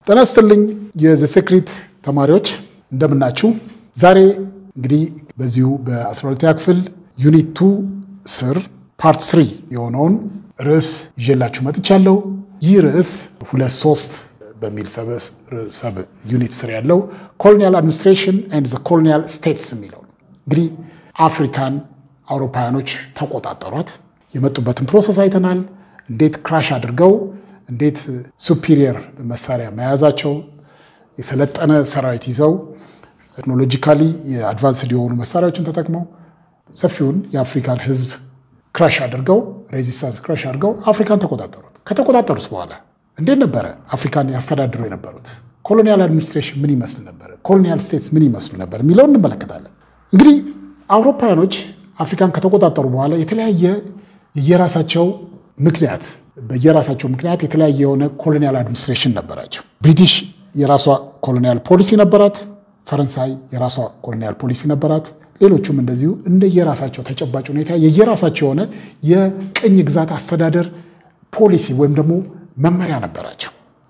ጤና ይስጥልኝ የዘ ሴክሬት ተማሪዎች እንደምናችሁ። ዛሬ እንግዲህ በዚሁ በ12ኛ ክፍል ዩኒት ቱ ስር ፓርት ስሪ የሆነውን ርዕስ ይዤላችሁ መጥቻለሁ። ይህ ርዕስ ሁለት ሶስት በሚል ሰብ ዩኒት ስር ያለው ኮሎኒያል አድሚኒስትሬሽን ኤንድ ዘ ኮሎኒያል ስቴትስ የሚለው ነው። እንግዲህ አፍሪካን አውሮፓውያኖች ተቆጣጠሯት። የመጡበትን ፕሮሰስ አይተናል። እንዴት ክራሽ አድርገው እንዴት ሱፒሪየር መሳሪያ መያዛቸው የሰለጠነ ሰራዊት ይዘው ቴክኖሎጂካሊ የአድቫንስድ የሆኑ መሳሪያዎችን ተጠቅመው ሰፊውን የአፍሪካን ሕዝብ ክራሽ አድርገው ሬዚስታንስ ክራሽ አድርገው አፍሪካን ተቆጣጠሩት። ከተቆጣጠሩት በኋላ እንዴት ነበረ አፍሪካን ያስተዳድሩ የነበሩት? ኮሎኒያል አድሚኒስትሬሽን ምን ይመስል ነበር? ኮሎኒያል ስቴትስ ምን ይመስሉ ነበር የሚለውን እንመለከታለን። እንግዲህ አውሮፓውያኖች አፍሪካን ከተቆጣጠሩ በኋላ የተለያየ የየራሳቸው ምክንያት በየራሳቸው ምክንያት የተለያየ የሆነ ኮሎኒያል አድሚኒስትሬሽን ነበራቸው። ብሪቲሽ የራሷ ኮሎኒያል ፖሊሲ ነበራት። ፈረንሳይ የራሷ ኮሎኒያል ፖሊሲ ነበራት። ሌሎቹም እንደዚሁ እንደየራሳቸው ተጨባጭ ሁኔታ የየራሳቸው የሆነ የቅኝ ግዛት አስተዳደር ፖሊሲ ወይም ደግሞ መመሪያ ነበራቸው።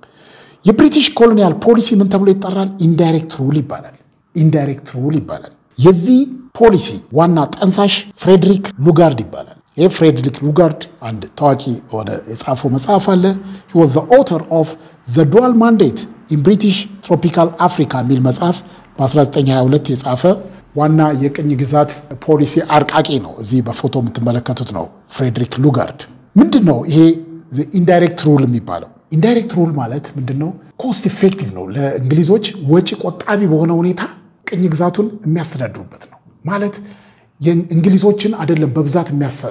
የብሪቲሽ ኮሎኒያል ፖሊሲ ምን ተብሎ ይጠራል? ኢንዳይሬክት ሩል ይባላል። ኢንዳይሬክት ሩል ይባላል። የዚህ ፖሊሲ ዋና ጠንሳሽ ፍሬድሪክ ሉጋርድ ይባላል። ይህ ፍሬድሪክ ሉጋርድ አንድ ታዋቂ የሆነ የጻፈው መጽሐፍ አለ። ሂ ዋዝ ዘ ኦተር ኦፍ ዘ ዱዋል ማንዴት ኢን ብሪቲሽ ትሮፒካል አፍሪካ የሚል መጽሐፍ በ1922 የጻፈ ዋና የቅኝ ግዛት ፖሊሲ አርቃቂ ነው። እዚህ በፎቶ የምትመለከቱት ነው ፍሬድሪክ ሉጋርድ። ምንድን ነው ይሄ ኢንዳይሬክት ሩል የሚባለው? ኢንዳይሬክት ሩል ማለት ምንድን ነው? ኮስት ኢፌክቲቭ ነው። ለእንግሊዞች ወጪ ቆጣቢ በሆነ ሁኔታ ቅኝ ግዛቱን የሚያስተዳድሩበት ነው ማለት የእንግሊዞችን አይደለም በብዛት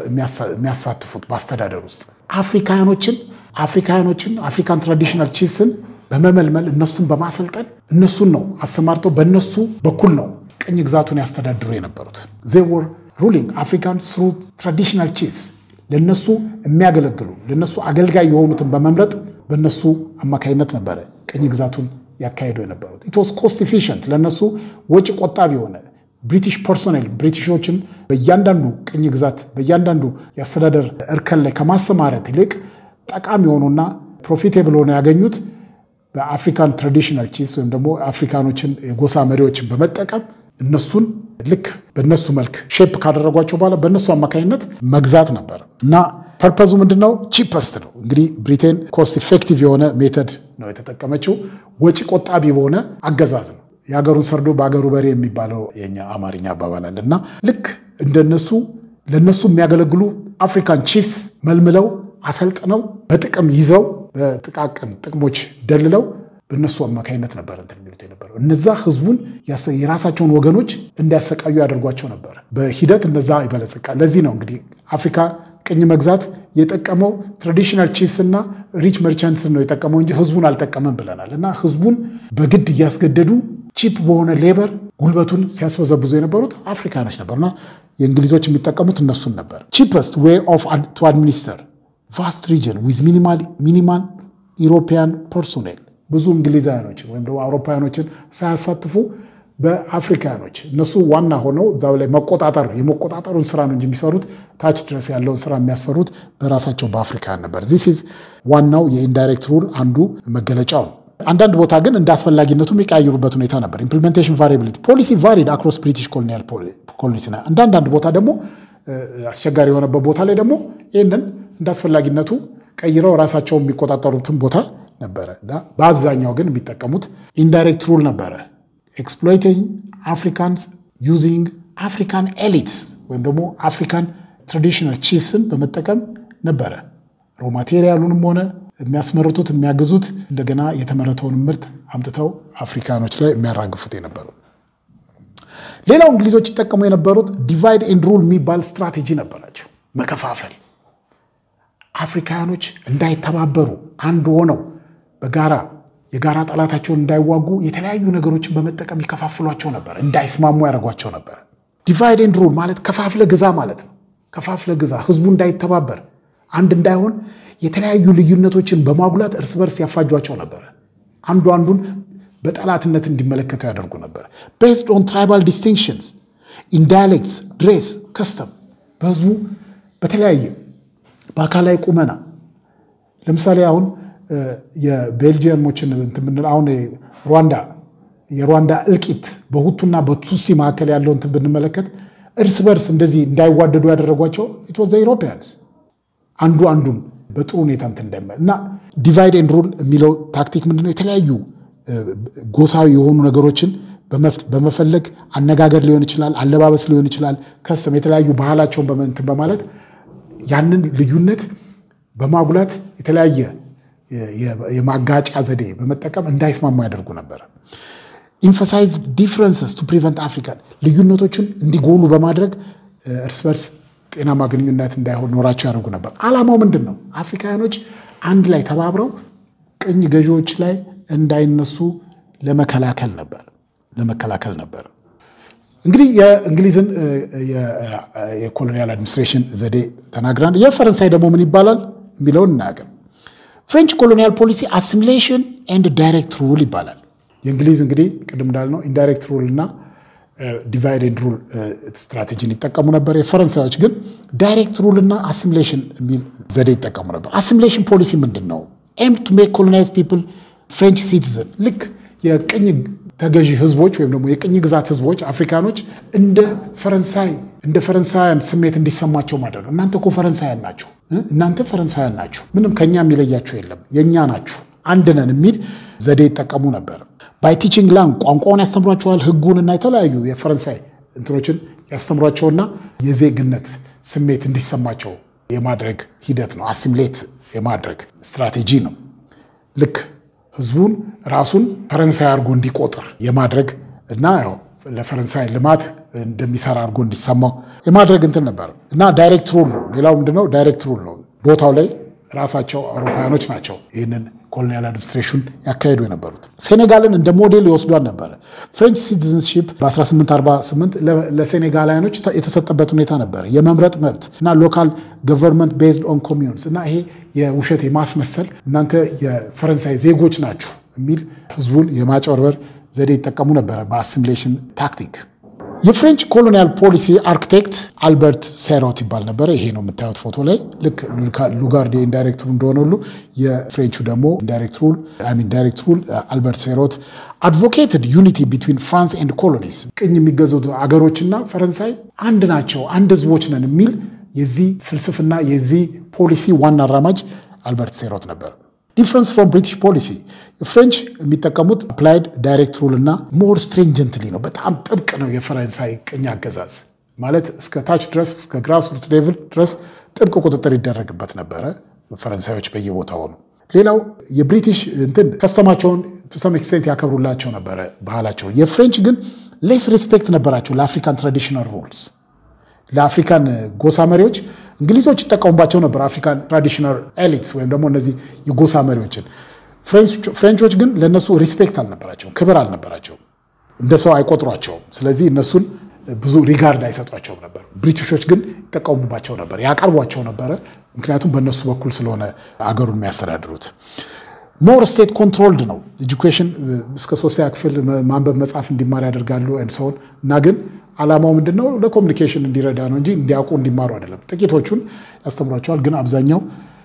የሚያሳትፉት በአስተዳደር ውስጥ አፍሪካውያኖችን አፍሪካውያኖችን አፍሪካን ትራዲሽናል ቺፍስን በመመልመል እነሱን በማሰልጠን እነሱን ነው አሰማርተው በእነሱ በኩል ነው ቅኝ ግዛቱን ያስተዳድሩ የነበሩት። ዜይ ወር ሩሊንግ አፍሪካን ስሩ ትራዲሽናል ቺፍስ ለነሱ የሚያገለግሉ ለነሱ አገልጋይ የሆኑትን በመምረጥ በእነሱ አማካይነት ነበረ ቅኝ ግዛቱን ያካሄዱ የነበሩት። ኢትስ ኮስት ኢፊሽንት ለእነሱ ወጪ ቆጣቢ የሆነ ብሪቲሽ ፐርሶኔል ብሪቲሾችን በእያንዳንዱ ቅኝ ግዛት በእያንዳንዱ የአስተዳደር እርከን ላይ ከማሰማረት ይልቅ ጠቃሚ የሆኑና ፕሮፊቴብል ሆነ ያገኙት በአፍሪካን ትራዲሽናል ቺፍስ ወይም ደግሞ አፍሪካኖችን የጎሳ መሪዎችን በመጠቀም እነሱን ልክ በእነሱ መልክ ሼፕ ካደረጓቸው በኋላ በእነሱ አማካኝነት መግዛት ነበር እና ፐርፐዙ ምንድን ነው? ቺፐስት ነው። እንግዲህ ብሪቴን ኮስት ኢፌክቲቭ የሆነ ሜተድ ነው የተጠቀመችው። ወጪ ቆጣቢ በሆነ አገዛዝ ነው። የሀገሩን ሰርዶ በሀገሩ በሬ የሚባለው የኛ አማርኛ አባባል አለ እና ልክ እንደነሱ ለነሱ የሚያገለግሉ አፍሪካን ቺፍስ መልምለው አሰልጥነው በጥቅም ይዘው በጥቃቅን ጥቅሞች ደልለው በእነሱ አማካኝነት ነበር እንትን የሚሉት የነበረው። እነዛ ህዝቡን የራሳቸውን ወገኖች እንዲያሰቃዩ ያደርጓቸው ነበር። በሂደት እነዛ ይበለጽቃል። ለዚህ ነው እንግዲህ አፍሪካ ቅኝ መግዛት የጠቀመው ትራዲሽናል ቺፍስ እና ሪች መርቻንትስን ነው የጠቀመው እንጂ ህዝቡን አልጠቀመም ብለናል። እና ህዝቡን በግድ እያስገደዱ ቺፕ በሆነ ሌበር ጉልበቱን ሲያስበዘብዙ የነበሩት አፍሪካኖች ነበርና የእንግሊዞች የሚጠቀሙት እነሱን ነበር። ቺፐስት ዌይ ኦፍ ቱ አድሚኒስተር ቫስት ሪጅን ዊዝ ሚኒማል ኢሮፒያን ፐርሶኔል ብዙ እንግሊዛውያኖችን ወይም ደግሞ አውሮፓውያኖችን ሳያሳትፉ በአፍሪካኖች እነሱ ዋና ሆነው እዛው ላይ መቆጣጠር የመቆጣጠሩን ስራ ነው እንጂ የሚሰሩት ታች ድረስ ያለውን ስራ የሚያሰሩት በራሳቸው በአፍሪካውያን ነበር። ዚስ ኢዝ ዋናው የኢንዳይሬክት ሩል አንዱ መገለጫው ነው። አንዳንድ ቦታ ግን እንደ አስፈላጊነቱ የሚቀያየሩበት ሁኔታ ነበር። ኢምፕሊሜንቴሽን ቫሪያቢሊቲ ፖሊሲ ቫሪድ አክሮስ ብሪቲሽ ኮሎኒያል ኮሎኒስ። አንዳንድ ቦታ ደግሞ አስቸጋሪ የሆነበት ቦታ ላይ ደግሞ ይህንን እንደ አስፈላጊነቱ ቀይረው ራሳቸው የሚቆጣጠሩትን ቦታ ነበረ እና በአብዛኛው ግን የሚጠቀሙት ኢንዳይሬክት ሩል ነበረ። ኤክስፕሎይቲንግ አፍሪካንስ ዩዚንግ አፍሪካን ኤሊትስ ወይም ደግሞ አፍሪካን ትራዲሽናል ቺፍስን በመጠቀም ነበረ ሮ ማቴሪያሉንም ሆነ የሚያስመርቱት የሚያግዙት እንደገና የተመረተውን ምርት አምጥተው አፍሪካኖች ላይ የሚያራግፉት የነበሩ። ሌላው እንግሊዞች ይጠቀሙ የነበሩት ዲቫይድ ኤንድ ሩል የሚባል ስትራቴጂ ነበራቸው። መከፋፈል፣ አፍሪካኖች እንዳይተባበሩ አንድ ሆነው በጋራ የጋራ ጠላታቸውን እንዳይዋጉ የተለያዩ ነገሮችን በመጠቀም ይከፋፍሏቸው ነበር። እንዳይስማሙ ያደርጓቸው ነበር። ዲቫይድ ኤንድ ሩል ማለት ከፋፍለ ግዛ ማለት ነው። ከፋፍለ ግዛ፣ ህዝቡ እንዳይተባበር አንድ እንዳይሆን የተለያዩ ልዩነቶችን በማጉላት እርስ በርስ ያፋጇቸው ነበር። አንዱ አንዱን በጠላትነት እንዲመለከቱ ያደርጉ ነበር። ቤዝድ ኦን ትራይባል ዲስቲንክሽንስ ኢን ዳያሌክትስ ድሬስ ከስተም በህዝቡ በተለያየ በአካላዊ ቁመና ለምሳሌ አሁን የቤልጅየሞችን እንትን ብንል አሁን ሩዋንዳ የሩዋንዳ እልቂት በሁቱና በቱሲ መካከል ያለው እንትን ብንመለከት እርስ በርስ እንደዚህ እንዳይዋደዱ ያደረጓቸው ኢትወዘ ኢሮፒያንስ አንዱ አንዱን በጥሩ ሁኔታ እንትን እንዳይመ እና ዲቫይድ ኤንድ ሩል የሚለው ታክቲክ ምንድነው? የተለያዩ ጎሳዊ የሆኑ ነገሮችን በመፈለግ አነጋገር ሊሆን ይችላል፣ አለባበስ ሊሆን ይችላል፣ ከስም የተለያዩ ባህላቸውን በመንትን በማለት ያንን ልዩነት በማጉላት የተለያየ የማጋጫ ዘዴ በመጠቀም እንዳይስማማ ያደርጉ ነበር። ኢንፈሳይዝ ዲፍረንስስ ቱ ፕሪቨንት አፍሪካን ልዩነቶችን እንዲጎሉ በማድረግ እርስ በርስ ጤናማ ግንኙነት እንዳይሆን ኖራቸው ያደርጉ ነበር። ዓላማው ምንድን ነው? አፍሪካውያኖች አንድ ላይ ተባብረው ቅኝ ገዢዎች ላይ እንዳይነሱ ለመከላከል ነበር ለመከላከል ነበር። እንግዲህ የእንግሊዝን የኮሎኒያል አድሚኒስትሬሽን ዘዴ ተናግራን የፈረንሳይ ደግሞ ምን ይባላል የሚለውን እናያገር። ፍሬንች ኮሎኒያል ፖሊሲ አሲሚሌሽን ኤንድ ዳይሬክት ሩል ይባላል። የእንግሊዝ እንግዲህ ቅድም እንዳልነው ኢንዳይሬክት ሩል እና ዲቫይድ ኤንድ ሩል ስትራቴጂን ይጠቀሙ ነበር። የፈረንሳዮች ግን ዳይሬክት ሩል እና አሲሚሌሽን የሚል ዘዴ ይጠቀሙ ነበር። አሲሚሌሽን ፖሊሲ ምንድን ነው? ኤም ቱ ሜክ ኮሎናይዝ ፒፕል ፍሬንች ሲቲዝን ልክ የቅኝ ተገዢ ህዝቦች ወይም ደግሞ የቅኝ ግዛት ህዝቦች አፍሪካኖች እንደ ፈረንሳይ እንደ ፈረንሳውያን ስሜት እንዲሰማቸው ማድረግ እናንተ እኮ ፈረንሳውያን ናችሁ፣ እናንተ ፈረንሳውያን ናችሁ፣ ምንም ከኛ የሚለያችሁ የለም፣ የእኛ ናችሁ፣ አንድ ነን የሚል ዘዴ ይጠቀሙ ነበር። ባይ ቲቺንግ ላንግ ቋንቋውን ያስተምሯቸዋል፣ ህጉን እና የተለያዩ የፈረንሳይ እንትኖችን ያስተምሯቸውና የዜግነት ስሜት እንዲሰማቸው የማድረግ ሂደት ነው። አሲምሌት የማድረግ ስትራቴጂ ነው። ልክ ህዝቡን ራሱን ፈረንሳይ አድርጎ እንዲቆጥር የማድረግ እና ያው ለፈረንሳይ ልማት እንደሚሰራ አድርጎ እንዲሰማው የማድረግ እንትን ነበር እና ዳይሬክት ሩል ነው። ሌላው ምንድነው? ዳይሬክት ሩል ነው። ቦታው ላይ ራሳቸው አውሮፓውያኖች ናቸው ይህንን ኮሎኒያል አድሚኒስትሬሽን ያካሄዱ የነበሩት። ሴኔጋልን እንደ ሞዴል ይወስዷል ነበረ። ፍሬንች ሲቲዝንሺፕ በ1848 ለሴኔጋላውያኖች የተሰጠበት ሁኔታ ነበረ። የመምረጥ መብት እና ሎካል ገቨርንመንት ቤዝድ ኦን ኮሚዩንስ እና ይሄ የውሸት የማስመሰል እናንተ የፈረንሳይ ዜጎች ናችሁ የሚል ህዝቡን የማጭበርበር ዘዴ ይጠቀሙ ነበረ በአሲሚሌሽን ታክቲክ። የፍሬንች ኮሎኒያል ፖሊሲ አርክቴክት አልበርት ሴሮት ይባል ነበረ። ይሄ ነው የምታዩት ፎቶ ላይ ልክ ሉጋርዴ ኢንዳይሬክት ሩል እንደሆነ ሁሉ የፍሬንቹ ደግሞ ኢንዳይሬክት ሩል ሚን ዳይሬክት ሩል አልበርት ሴሮት አድቮኬትድ ዩኒቲ ቢትዊን ፍራንስ ኤንድ ኮሎኒስ ቅኝ የሚገዙት አገሮችና ፈረንሳይ አንድ ናቸው፣ አንድ ህዝቦች ነን የሚል የዚህ ፍልስፍና የዚህ ፖሊሲ ዋና አራማጅ አልበርት ሴሮት ነበር። ዲፍረንስ ፍሮም ብሪቲሽ ፖሊሲ ፍሬንች የሚጠቀሙት አፕላይድ ዳይሬክት ሩል እና ሞር ስትሪንጀንትሊ ነው። በጣም ጥብቅ ነው የፈረንሳይ ቅኝ አገዛዝ ማለት እስከ ታች ድረስ እስከ ግራስሩት ሌቭል ድረስ ጥብቅ ቁጥጥር ይደረግበት ነበረ። ፈረንሳዮች በየቦታው ነው። ሌላው የብሪቲሽ እንትን ከስተማቸውን ቱሰም ኤክስቴንት ያከብሩላቸው ነበረ ባህላቸው። የፍሬንች ግን ሌስ ሪስፔክት ነበራቸው ለአፍሪካን ትራዲሽናል ሩልስ ለአፍሪካን ጎሳ መሪዎች እንግሊዞች ይጠቀሙባቸው ነበር። አፍሪካን ትራዲሽናል ኤሊትስ ወይም ደግሞ እነዚህ የጎሳ መሪዎችን ፍሬንቾች ግን ለእነሱ ሪስፔክት አልነበራቸውም፣ ክብር አልነበራቸውም፣ እንደ ሰው አይቆጥሯቸውም። ስለዚህ እነሱን ብዙ ሪጋርድ አይሰጧቸውም ነበር። ብሪቲሾች ግን ይጠቀሙባቸው ነበር፣ ያቀርቧቸው ነበረ። ምክንያቱም በእነሱ በኩል ስለሆነ አገሩን የሚያስተዳድሩት። ሞር ስቴት ኮንትሮልድ ነው። ኤጁኬሽን እስከ ሶስተኛ ክፍል ማንበብ መጻፍ እንዲማር ያደርጋሉ ሰውን እና ግን ዓላማው ምንድን ነው? ለኮሚኒኬሽን እንዲረዳ ነው እንጂ እንዲያውቁ እንዲማሩ አይደለም። ጥቂቶቹን ያስተምሯቸዋል፣ ግን አብዛኛው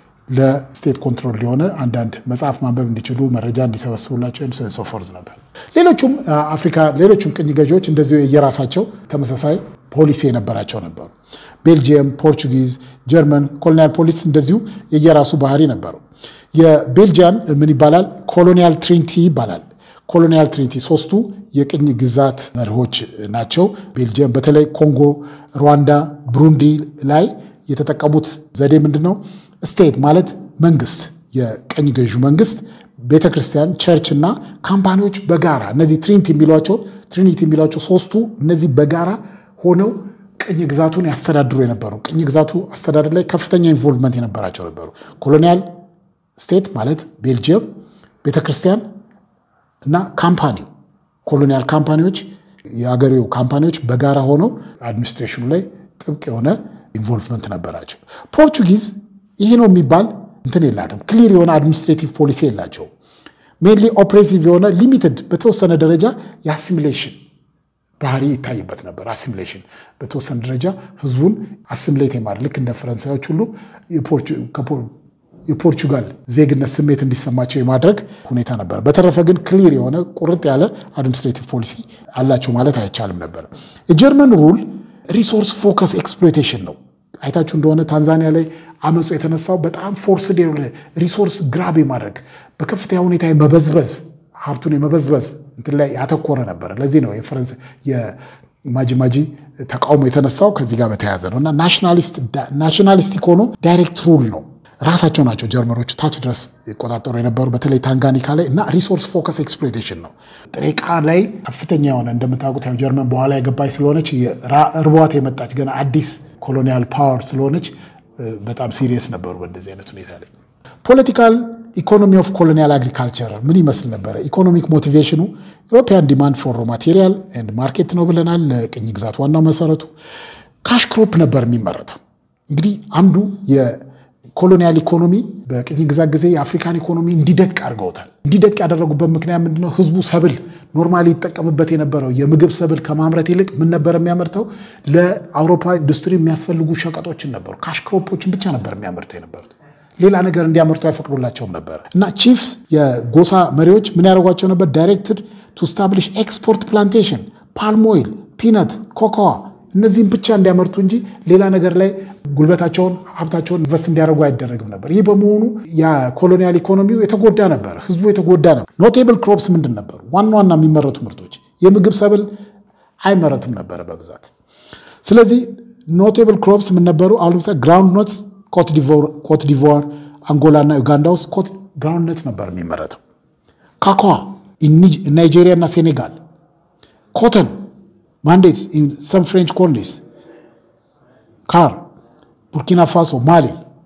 ለስቴት ኮንትሮል የሆነ አንዳንድ መጽሐፍ ማንበብ እንዲችሉ መረጃ እንዲሰበስቡላቸው ሶፎርዝ ነበር። ሌሎቹም አፍሪካ ሌሎቹም ቅኝ ገዢዎች እንደዚሁ የየራሳቸው ተመሳሳይ ፖሊሲ የነበራቸው ነበሩ። ቤልጅየም፣ ፖርቹጊዝ፣ ጀርመን ኮሎኒያል ፖሊስ እንደዚሁ የየራሱ ባህሪ ነበሩ። የቤልጂያን ምን ይባላል? ኮሎኒያል ትሪንቲ ይባላል። ኮሎኒያል ትሪንቲ ሶስቱ የቅኝ ግዛት መርሆች ናቸው። ቤልጅየም በተለይ ኮንጎ፣ ሩዋንዳ፣ ብሩንዲ ላይ የተጠቀሙት ዘዴ ምንድን ነው? ስቴት ማለት መንግስት፣ የቀኝ ገዢ መንግስት፣ ቤተ ክርስቲያን፣ ቸርች እና ካምፓኒዎች በጋራ እነዚህ ትሪንቲ የሚሏቸው ትሪኒቲ የሚሏቸው ሶስቱ እነዚህ በጋራ ሆነው ቅኝ ግዛቱን ያስተዳድሩ የነበሩ ቅኝ ግዛቱ አስተዳደር ላይ ከፍተኛ ኢንቮልቭመንት የነበራቸው ነበሩ። ኮሎኒያል ስቴት ማለት ቤልጅየም፣ ቤተ ክርስቲያን እና ካምፓኒው ኮሎኒያል ካምፓኒዎች የአገሬው ካምፓኒዎች በጋራ ሆነው አድሚኒስትሬሽኑ ላይ ጥብቅ የሆነ ኢንቮልቭመንት ነበራቸው። ፖርቹጊዝ ይህ ነው የሚባል እንትን የላትም። ክሊር የሆነ አድሚኒስትሬቲቭ ፖሊሲ የላቸው። ሜንሊ ኦፕሬሲቭ የሆነ ሊሚትድ በተወሰነ ደረጃ የአሲሚሌሽን ባህሪ ይታይበት ነበር። አሲሚሌሽን በተወሰነ ደረጃ ህዝቡን አሲሚሌት የማድረግ ልክ እንደ ፈረንሳዮች ሁሉ የፖርቹጋል ዜግነት ስሜት እንዲሰማቸው የማድረግ ሁኔታ ነበር። በተረፈ ግን ክሊር የሆነ ቁርጥ ያለ አድሚኒስትሬቲቭ ፖሊሲ አላቸው ማለት አይቻልም ነበር። የጀርመን ሩል ሪሶርስ ፎከስ ኤክስፕሎይቴሽን ነው። አይታችሁ እንደሆነ ታንዛኒያ ላይ አመፁ የተነሳው በጣም ፎርስድ የሆነ ሪሶርስ ግራብ የማድረግ በከፍተኛ ሁኔታ የመበዝበዝ ሀብቱን የመበዝበዝ እንትን ላይ ያተኮረ ነበር። ለዚህ ነው የፈረንስ የማጂማጂ ተቃውሞ የተነሳው ከዚህ ጋር በተያያዘ ነው እና ናሽናሊስቲክ ሆኖ ዳይሬክት ሩል ነው። ራሳቸው ናቸው ጀርመኖች ታች ድረስ ይቆጣጠሩ የነበሩ በተለይ ታንጋኒካ ላይ እና ሪሶርስ ፎከስ ኤክስፕሎይቴሽን ነው። ጥሬ ዕቃ ላይ ከፍተኛ የሆነ እንደምታውቁት ያው ጀርመን በኋላ የገባች ስለሆነች እርቧት የመጣች ገና አዲስ ኮሎኒያል ፓወር ስለሆነች በጣም ሲሪየስ ነበሩ በእንደዚህ አይነት ሁኔታ ላይ። ፖለቲካል ኢኮኖሚ ኦፍ ኮሎኒያል አግሪካልቸር ምን ይመስል ነበረ? ኢኮኖሚክ ሞቲቬሽኑ ኢሮፒያን ዲማንድ ፎር ሮ ማቴሪያል ኤንድ ማርኬት ነው ብለናል። ለቅኝ ግዛት ዋናው መሰረቱ ካሽ ክሮፕ ነበር የሚመረተው። እንግዲህ አንዱ የኮሎኒያል ኢኮኖሚ በቅኝ ግዛት ጊዜ የአፍሪካን ኢኮኖሚ እንዲደቅ አድርገውታል። እንዲደቅ ያደረጉበት ምክንያት ምንድነው? ህዝቡ ሰብል ኖርማሊ ይጠቀምበት የነበረው የምግብ ሰብል ከማምረት ይልቅ ምን ነበር የሚያመርተው? ለአውሮፓ ኢንዱስትሪ የሚያስፈልጉ ሸቀጦችን ነበሩ። ካሽ ክሮፖችን ብቻ ነበር የሚያመርተው የነበሩት ሌላ ነገር እንዲያመርቱ አይፈቅዱላቸውም ነበር እና ቺፍ የጎሳ መሪዎች ምን ያደርጓቸው ነበር? ዳይሬክትድ ቱ ስታብሊሽ ኤክስፖርት ፕላንቴሽን ፓልም ኦይል፣ ፒነት፣ ኮኮዋ እነዚህም ብቻ እንዲያመርቱ እንጂ ሌላ ነገር ላይ ጉልበታቸውን ሀብታቸውን ኢንቨስት እንዲያደርጉ አይደረግም ነበር። ይህ በመሆኑ የኮሎኒያል ኢኮኖሚው የተጎዳ ነበር፣ ህዝቡ የተጎዳ ነበር። ኖቴብል ክሮፕስ ምንድን ነበሩ? ዋና ዋና የሚመረቱ ምርቶች የምግብ ሰብል አይመረትም ነበረ በብዛት። ስለዚህ ኖቴብል ክሮፕስ ምን ነበሩ? አሁን ለምሳሌ ግራውንድ ኖትስ ኮት ዲቮር፣ አንጎላ እና ዩጋንዳ ውስጥ ኮት ግራውንድነት ነበር የሚመረተው። ካካዋ ናይጄሪያ እና ሴኔጋል፣ ኮተን ማንዴትስ ሰም ፍሬንች ኮሎኒስ፣ ካር ቡርኪና ፋሶ፣ ማሊ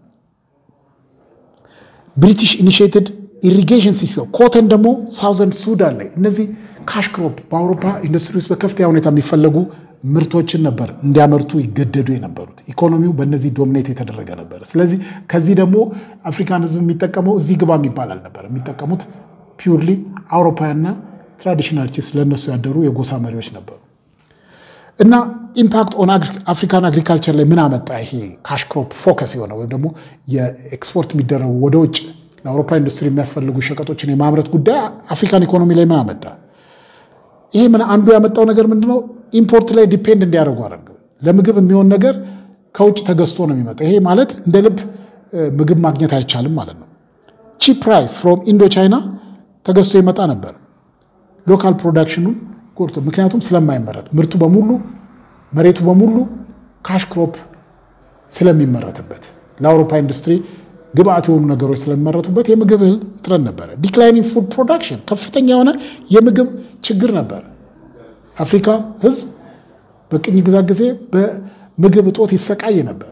ብሪቲሽ ኢኒሽቲድ ኢሪጌሽን ሲስተም ኮተን ደግሞ ሳውዘንድ ሱዳን ላይ እነዚህ ካሽ ክሮፕ በአውሮፓ ኢንዱስትሪ ውስጥ በከፍተኛ ሁኔታ የሚፈለጉ ምርቶችን ነበር እንዲያመርቱ ይገደዱ የነበሩት። ኢኮኖሚው በእነዚህ ዶሚኔት የተደረገ ነበር። ስለዚህ ከዚህ ደግሞ አፍሪካን ህዝብ የሚጠቀመው እዚህ ግባ የሚባል አልነበር። የሚጠቀሙት ፒውርሊ አውሮፓውያንና ትራዲሽናል ቺፍስ ለእነሱ ያደሩ የጎሳ መሪዎች ነበሩ። እና ኢምፓክት ኦን አፍሪካን አግሪካልቸር ላይ ምን አመጣ? ይሄ ካሽ ክሮፕ ፎከስ የሆነ ወይም ደግሞ የኤክስፖርት የሚደረጉ ወደ ውጭ ለአውሮፓ ኢንዱስትሪ የሚያስፈልጉ ሸቀጦችን የማምረት ጉዳይ አፍሪካን ኢኮኖሚ ላይ ምን አመጣ? ይሄ ምን አንዱ ያመጣው ነገር ምንድነው? ኢምፖርት ላይ ዲፔንድ እንዲያደርጉ አደረገ። ለምግብ የሚሆን ነገር ከውጭ ተገዝቶ ነው የሚመጣው። ይሄ ማለት እንደ ልብ ምግብ ማግኘት አይቻልም ማለት ነው። ቺፕ ፕራይስ ፍሮም ኢንዶ ቻይና ተገዝቶ ይመጣ ነበር። ሎካል ፕሮዳክሽኑን ጎርቶ ምክንያቱም ስለማይመረት ምርቱ በሙሉ መሬቱ በሙሉ ካሽ ክሮፕ ስለሚመረትበት ለአውሮፓ ኢንዱስትሪ ግብአት የሆኑ ነገሮች ስለሚመረቱበት የምግብ እህል እጥረት ነበረ። ዲክላይኒንግ ፉድ ፕሮዳክሽን ከፍተኛ የሆነ የምግብ ችግር ነበረ። አፍሪካ ህዝብ በቅኝ ግዛት ጊዜ በምግብ እጦት ይሰቃይ ነበረ።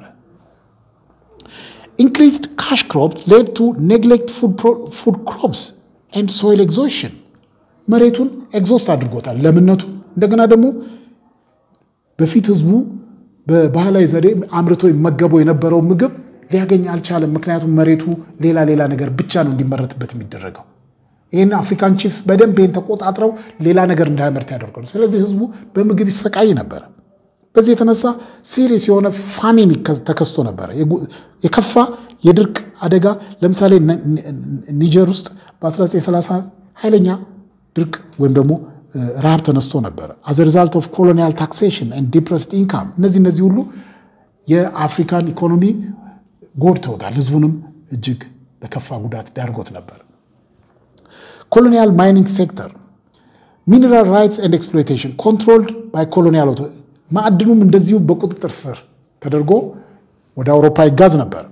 ኢንክሪዝድ ካሽ ክሮፕ ሌድ ቱ ኔግሌክት ፉድ ክሮፕስ ኤንድ ሶይል ኤግዞሽን መሬቱን ኤግዞስት አድርጎታል ለምነቱ። እንደገና ደግሞ በፊት ህዝቡ በባህላዊ ዘዴ አምርቶ ይመገበው የነበረው ምግብ ሊያገኝ አልቻለም። ምክንያቱም መሬቱ ሌላ ሌላ ነገር ብቻ ነው እንዲመረትበት የሚደረገው። ይህን አፍሪካን ቺፍስ በደንብ ይህን ተቆጣጥረው ሌላ ነገር እንዳያመርት ያደርጋሉ። ስለዚህ ህዝቡ በምግብ ይሰቃይ ነበረ። በዚህ የተነሳ ሲሪየስ የሆነ ፋሚን ተከስቶ ነበረ። የከፋ የድርቅ አደጋ ለምሳሌ ኒጀር ውስጥ በ1930 ኃይለኛ ድርቅ ወይም ደግሞ ረሃብ ተነስቶ ነበረ። አዘ ሪዛልት ኦፍ ኮሎኒያል ታክሴሽን ኤንድ ዲፕረስድ ኢንካም እነዚህ እነዚህ ሁሉ የአፍሪካን ኢኮኖሚ ጎድተውታል። ህዝቡንም እጅግ ለከፋ ጉዳት ዳርጎት ነበር። ኮሎኒያል ማይኒንግ ሴክተር ሚነራል ራይትስ ኤንድ ኤክስፕሎይቴሽን ኮንትሮልድ ባይ ኮሎኒያል ማዕድኑም እንደዚሁ በቁጥጥር ስር ተደርጎ ወደ አውሮፓ ይጋዝ ነበር።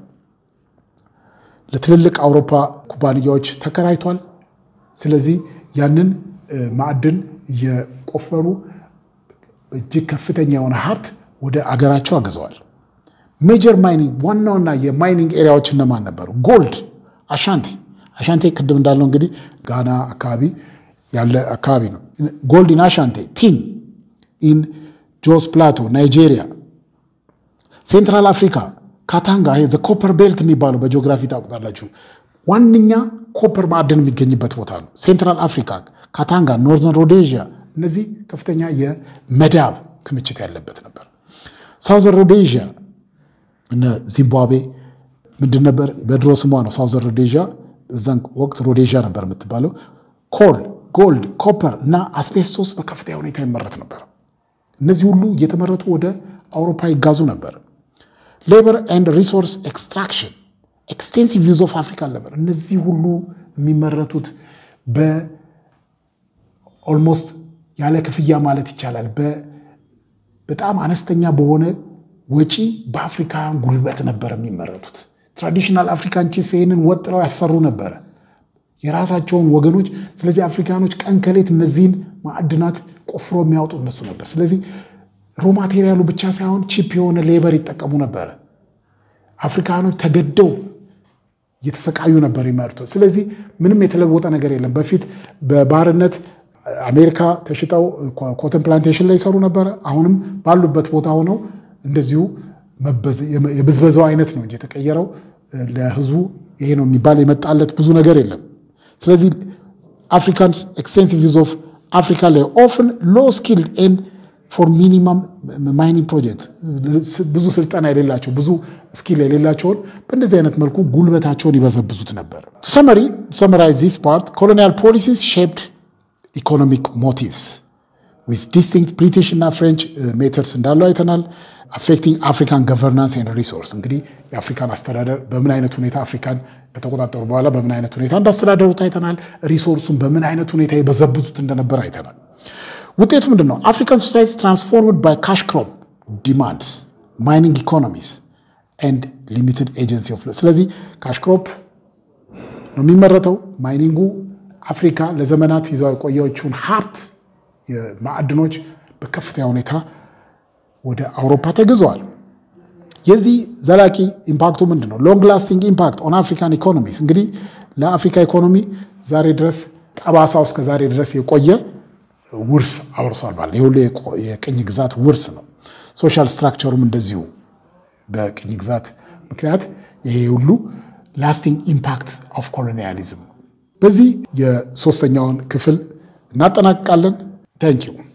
ለትልልቅ አውሮፓ ኩባንያዎች ተከራይቷል። ስለዚህ ያንን ማዕድን እየቆፈሩ እጅግ ከፍተኛ የሆነ ሀብት ወደ አገራቸው አግዘዋል። ሜጀር ማይኒንግ ዋና ዋና የማይኒንግ ኤሪያዎች እነማን ነበሩ? ጎልድ፣ አሻንቲ አሻንቴ ቅድም እንዳለው እንግዲህ ጋና አካባቢ ያለ አካባቢ ነው። ጎልድ ኢን አሻንቴ፣ ቲን ኢን ጆስ ፕላቶ ናይጄሪያ፣ ሴንትራል አፍሪካ ካታንጋ፣ ዘ ኮፐር ቤልት የሚባለው በጂኦግራፊ ታውቁታላችሁ። ዋነኛ ኮፐር ማዕድን የሚገኝበት ቦታ ነው። ሴንትራል አፍሪካ፣ ካታንጋ፣ ኖርዘርን ሮዴዥያ እነዚህ ከፍተኛ የመዳብ ክምችት ያለበት ነበር። ሳውዘርን ሮዴዥያ እነ ዚምባብዌ፣ ምንድን ነበር? በድሮ ስሟ ነው ሳውዘር ሮዴዥያ፣ በዛን ወቅት ሮዴዥያ ነበር የምትባለው። ኮል፣ ጎልድ፣ ኮፐር እና አስቤስቶስ በከፍተኛ ሁኔታ ይመረት ነበር። እነዚህ ሁሉ እየተመረቱ ወደ አውሮፓ ይጋዙ ነበር። ሌበር ኤንድ ሪሶርስ ኤክስትራክሽን ኤክስቴንሲቭ ዩዝ ኦፍ አፍሪካን ሌበር እነዚህ ሁሉ የሚመረቱት በኦልሞስት ያለ ክፍያ ማለት ይቻላል በጣም አነስተኛ በሆነ ወጪ በአፍሪካውያን ጉልበት ነበር የሚመረቱት። ትራዲሽናል አፍሪካን ቺፍስ ይህንን ወጥረው ያሰሩ ነበረ የራሳቸውን ወገኖች። ስለዚህ አፍሪካኖች ቀን ከሌት እነዚህን ማዕድናት ቆፍሮ የሚያወጡ እነሱ ነበር። ስለዚህ ሮ ማቴሪያሉ ብቻ ሳይሆን ቺፕ የሆነ ሌበር ይጠቀሙ ነበረ። አፍሪካኖች ተገደው እየተሰቃዩ ነበር የሚመርቱ። ስለዚህ ምንም የተለወጠ ነገር የለም። በፊት በባርነት አሜሪካ ተሽጠው ኮተን ፕላንቴሽን ላይ ይሰሩ ነበረ። አሁንም ባሉበት ቦታ ሆነው እንደዚሁ የብዝበዛው አይነት ነው እንጂ የተቀየረው ለህዝቡ ይሄ ነው የሚባል የመጣለት ብዙ ነገር የለም። ስለዚህ አፍሪካንስ ኤክስቴንሲቭ ዩዝ ኦፍ አፍሪካ ላይ ኦፍን ሎ ስኪልድ ኤንድ ፎር ሚኒማም ማይኒንግ ፕሮጀክት ብዙ ስልጠና የሌላቸው ብዙ ስኪል የሌላቸውን በእንደዚህ አይነት መልኩ ጉልበታቸውን ይበዘብዙት ነበር። ሰመሪ ሰመራይዝ ዚስ ፓርት ኮሎኒያል ፖሊሲስ ሼፕድ ኢኮኖሚክ ሞቲቭስ ዊዝ ዲስቲንክት ብሪቲሽ እና ፍሬንች ሜተርስ እንዳለው አይተናል። አፌክቲንግ አፍሪካን ገቨርናንስ ኤንድ ሪሶርስ እንግዲህ የአፍሪካን አስተዳደር በምን አይነት ሁኔታ አፍሪካን ከተቆጣጠሩ በኋላ በምን አይነት ሁኔታ እንዳስተዳደሩት አይተናል። ሪሶርሱን በምን አይነት ሁኔታ የበዘብዙት እንደነበር አይተናል። ውጤቱ ምንድን ነው? አፍሪካን ሶሳይቲስ ትራንስፎርምድ ባይ ካሽ ክሮፕ ዲማንድስ ማይኒንግ ኢኮኖሚስ ኤንድ ሊሚትድ ኤጀንሲ ኦፍ ስለዚህ ካሽ ክሮፕ ነው የሚመረተው። ማይኒንጉ አፍሪካ ለዘመናት ይዘው የቆየችውን ሀብት ማዕድኖች በከፍተኛ ሁኔታ ወደ አውሮፓ ተግዘዋል። የዚህ ዘላቂ ኢምፓክቱ ምንድን ነው? ሎንግ ላስቲንግ ኢምፓክት ኦን አፍሪካን ኢኮኖሚስ እንግዲህ ለአፍሪካ ኢኮኖሚ ዛሬ ድረስ ጠባሳው እስከ ዛሬ ድረስ የቆየ ውርስ አውርሷል ማለት ይህ ሁሉ የቅኝ ግዛት ውርስ ነው። ሶሻል ስትራክቸሩም እንደዚሁ በቅኝ ግዛት ምክንያት ይሄ ሁሉ ላስቲንግ ኢምፓክት ኦፍ ኮሎኒያሊዝም ነው። በዚህ የሶስተኛውን ክፍል እናጠናቅቃለን። ታንኪዩ